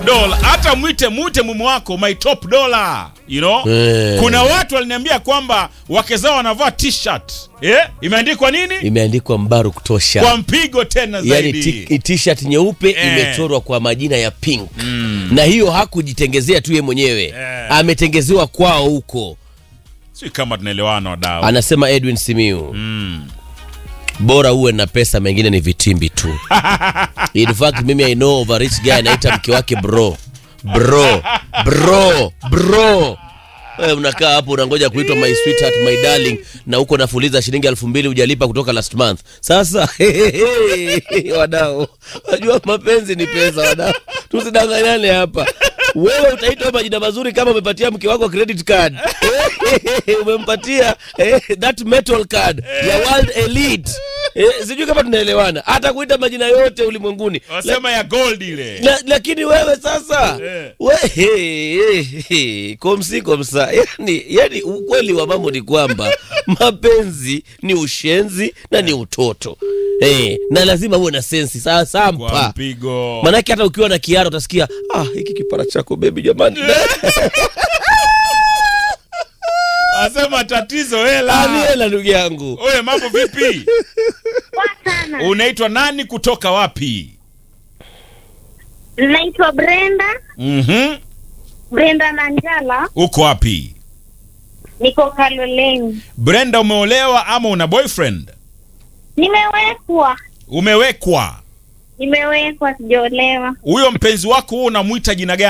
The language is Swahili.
dola hata mwite mwite mume wako my top dollar you know Eh. kuna watu waliniambia kwamba wake zao wanavaa t-shirt eh? imeandikwa nini imeandikwa mbaru kutosha kwa mpigo tena yani zaidi ti- t-shirt nyeupe Eh. imechorwa kwa majina ya pink na hiyo hakujitengezea tu ye mwenyewe Eh. ametengezewa kwao huko si kama tunaelewana wadau anasema edwin simiu mm. bora uwe na pesa mengine ni vitimbi tu in fact mimi i know of a rich guy anaita mke wake bro bro bro bro Wewe unakaa hapo unangoja kuitwa my sweetheart my darling na huko nafuliza shilingi elfu mbili hujalipa kutoka last month sasa wadau wajua mapenzi ni pesa wadau tusidanganyane hapa wewe utaitwa majina mazuri kama umepatia mke wako credit card umempatia eh, that metal card ya world elite eh, sijui kama tunaelewana hata kuita majina yote ulimwenguni wasema ya gold ile la, lakini wewe sasa Eh. we, he, he, he, komsi komsa yani, yani ukweli wa mambo ni kwamba mapenzi ni ushenzi na ni utoto eh, na lazima uwe na sensi saa kwa sampa mpigo manake hata ukiwa na kiara utasikia ah, hiki kipara chako bebi jamani wasema tatizo Ah, ni hela hela ndugu yangu oye mambo vipi Poa sana. unaitwa nani kutoka wapi Naitwa Brenda, mm-hmm. Brenda Nanjala, uko wapi niko Kaloleni. brenda umeolewa ama una boyfriend Nimewekwa, umewekwa nimewekwa, sijaolewa. huyo mpenzi wako huo unamwita jina gani